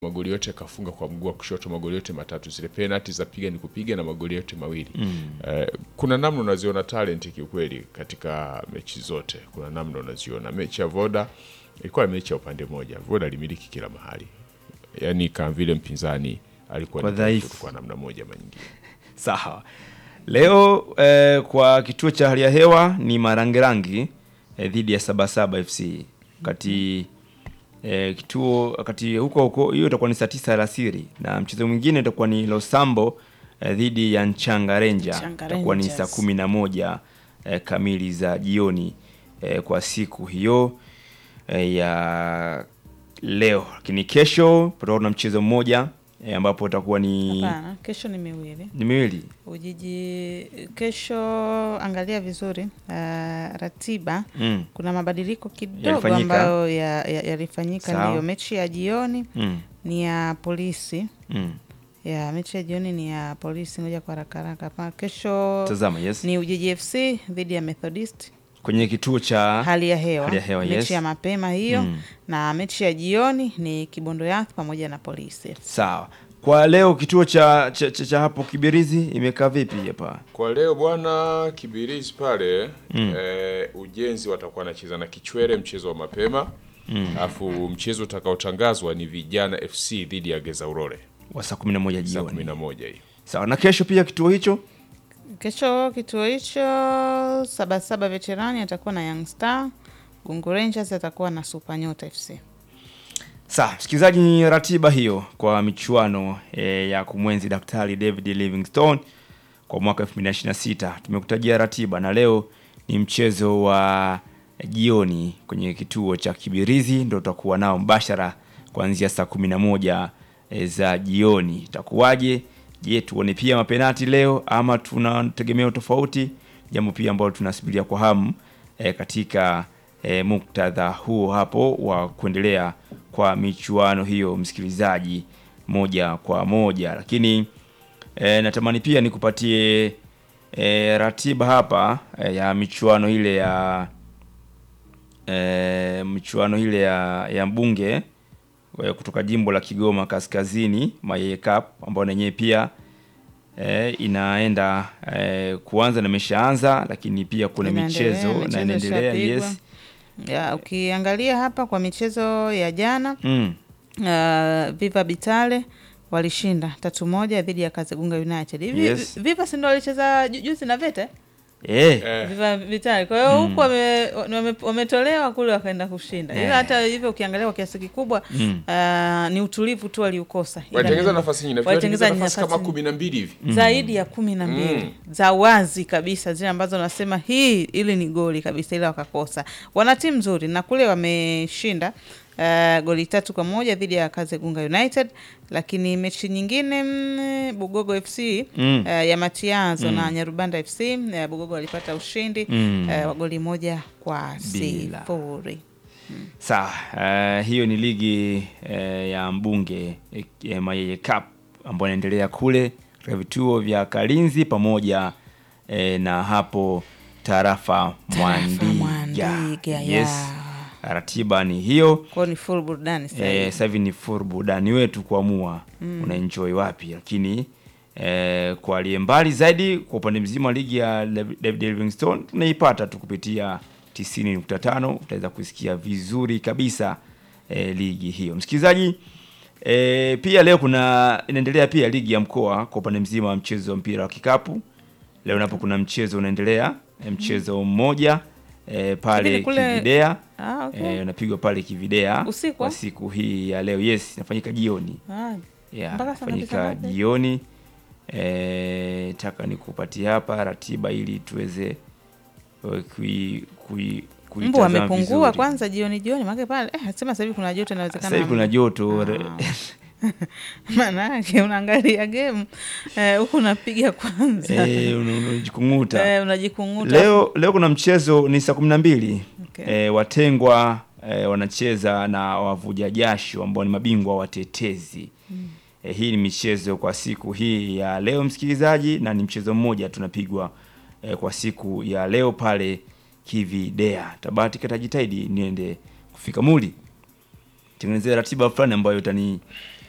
magoli yote kafunga kwa mguu wa kushoto, magoli yote matatu. Zile penalti za piga ni kupiga na magoli yote mawili mm. Eh, kuna namna unaziona talent kiukweli katika mechi zote, kuna namna unaziona. Mechi ya Voda ilikuwa mechi ya upande mmoja, Voda alimiliki kila mahali, yaani kama vile mpinzani alikuwa Kwa ni dhaifu. dhaifu kwa namna moja ama nyingine. Sawa. Leo eh, kwa kituo cha hali ya hewa ni Marangerangi eh, dhidi ya Sabasaba FC. Wakati eh, kituo wakati huko huko hiyo itakuwa ni saa tisa alasiri na mchezo mwingine itakuwa ni Losambo eh, dhidi ya Nchanga Ranger Nchanga itakuwa ni Rangers. saa kumi na moja eh, kamili za jioni eh, kwa siku hiyo eh, ya leo. Lakini kesho patakuwa na mchezo mmoja eh, ambapo utakuwa ni Hapana, kesho ni miwili. ni miwili Ujiji kesho, angalia vizuri uh, ratiba. mm. Kuna mabadiliko kidogo Yalifanyika. ambayo ya- ya- yalifanyika. Sawa. Ndiyo, mechi ya jioni Mm. ni ya polisi Mm. ya mechi ya jioni ni ya polisi. Ngoja kwa haraka haraka hapa. Kesho Tazama, yes. ni Ujiji FC dhidi ya Methodist, Kwenye kituo cha hali ya hewa, Hali ya hewa, mechi yes. ya mapema hiyo Mm. na mechi ya jioni ni Kibondo Youth pamoja na polisi. sawa. Kwa leo kituo cha cha, cha, cha hapo Kibirizi imekaa vipi hapa? Kwa leo bwana Kibirizi pale eh, ujenzi watakuwa wanacheza na Kichwere mchezo wa mapema alafu mchezo utakaotangazwa ni Vijana FC dhidi ya Geza Urore Wa saa 11 saa jioni. kumi na moja hii. Sawa. Na kesho pia kituo hicho Kesho kituo hicho Sabasaba Veterani atakuwa na Young Star, Gungu Rangers atakuwa na Super Nyota FC. Sawa, msikilizaji, ni ratiba hiyo kwa michuano e, ya kumwenzi Daktari David Livingstone kwa mwaka 2026. Tumekutajia ratiba na leo ni mchezo wa jioni kwenye kituo cha Kibirizi, ndio tutakuwa nao mbashara kuanzia saa 11 e, za jioni. Itakuwaje? Je, tuone pia mapenati leo ama tuna tegemeo tofauti? Jambo pia ambalo tunasubiria kwa hamu e, katika e, muktadha huo hapo wa kuendelea kwa michuano hiyo, msikilizaji, moja kwa moja. Lakini e, natamani pia nikupatie e, ratiba hapa e, ya michuano ile ya e, michuano ile ya, ya mbunge e, kutoka jimbo la Kigoma Kaskazini Mayeye Cup ambayo na yenyewe pia e, inaenda e, kuanza na imeshaanza, lakini pia kuna Inaendelea, michezo na michezo inaendelea. ishapigwa. Yes. Ya, ukiangalia hapa kwa michezo ya jana Mm. uh, Viva Bitale walishinda tatu moja dhidi ya Kazegunga United. Hivi Yes. Viva si ndo walicheza ju- juzi na Vete? Eh. Eh, Viva Vitali. Kwa hiyo huku wame- wame- wametolewa kule wakaenda kushinda. Ila Eh. hata hivyo ukiangalia kwa kiasi kikubwa Mm. ah, ni utulivu tu waliukosa. Ila walitengeneza ni- nafasi nyingine, walitengeneza walitengeneza nafasi kama nafasi kumi na mbili hivi. zaidi ya kumi na mbili Mm. za wazi kabisa, zile ambazo nasema hii ili ni goli kabisa, ila wakakosa. Wana timu nzuri na kule wameshinda uh, goli tatu kwa moja dhidi ya Kazegunga United, lakini mechi nyingine mm, Bugogo FC Mm. uh, ya Matiazo na Nyarubanda FC uh, Bugogo walipata ushindi Mm. uh, wa goli moja kwa Bila. sifuri. Sawa, eh, hiyo ni ligi eh, ya mbunge eh, eh, Mayeye Cup ambayo inaendelea kule katika vituo vya Kalinzi pamoja eh, na hapo tarafa Mwandiga. Mwandiga, Yes. ya. Ratiba ni hiyo. Kwao ni full burudani sasa hivi. Eh, sasa hivi ni full burudani wetu kuamua unaenjoy wapi, lakini eh, kwa aliye mbali zaidi kwa upande mzima wa ligi ya Lev- David Livingstone tunaipata tu kupitia 90.5 utaweza kusikia vizuri kabisa eh, ligi hiyo msikilizaji. Eh, pia leo kuna inaendelea pia ligi ya mkoa kwa upande mzima wa mchezo wa mpira wa kikapu. Leo napo kuna mchezo unaendelea eh, mchezo mmoja eh, pale Lakini kule- Kividea Ah, okay. eh, unapigwa pale Kividea Usiku, kwa ah? siku hii ya leo. Yes, inafanyika jioni. Ah, Yeah, Mpaka saa ngapi, inafanyika saa ngapi? jioni. Eh, taka nikupatie hapa ratiba ili tuweze eh, kui kui mbu kuitazama amepungua vizuri. kwanza jioni jioni, maana pale eh, sema sasa hivi kuna joto, inawezekana Sasa hivi kuna joto re- maana yake unaangalia game eh, huku unapiga kwanza eh, una- unajikung'uta. eh, unajikung'uta Leo leo kuna mchezo ni saa kumi na mbili Okay. eh, watengwa eh, wanacheza na wavuja jasho ambao ni mabingwa watetezi eh, hii ni michezo kwa siku hii ya leo msikilizaji, na ni mchezo mmoja tunapigwa eh, kwa siku ya leo pale Kividea. Tabati katajitahidi niende kufika muli tengenezea ratiba fulani ambayo itani